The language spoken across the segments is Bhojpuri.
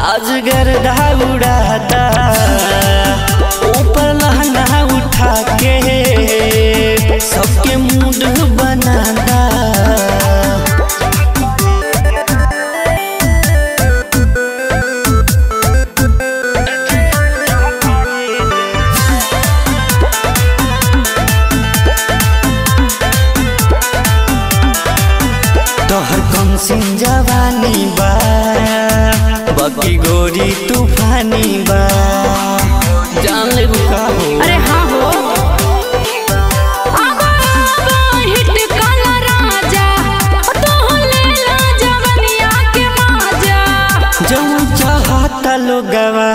आज गर्दा उड़ाता ऊपर लहंगा उठा के सबके मूड बनाता तोहर कम सिंह जवानी बा बकी गोरी तूफानी बा जान ले का हो अरे हाँ हो आवा, आवा, हिट काला राजा तू ले ला जवनिया के माजा जौन चाहता लोगवा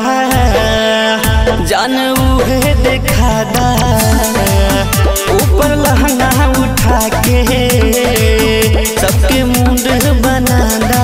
जान उहे देखा दा ऊपर लहंगा उठा के सबके मुंड बना दा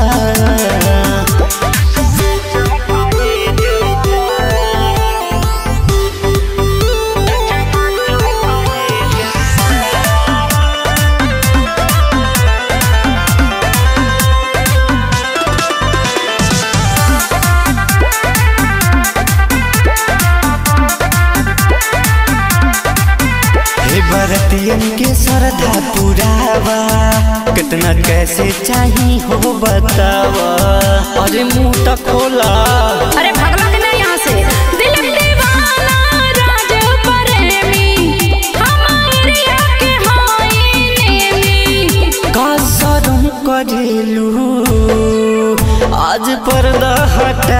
हे बरतियन के श्रद्धा पुरावा कितना कैसे चाही हो बतावा अरे मुंह तक खोला अरे भगला के नहीं यहाँ से दिल दीवाना राज प्रेमी हमारे के हाई नेमी का शरम करेलू आज पर्दा हटा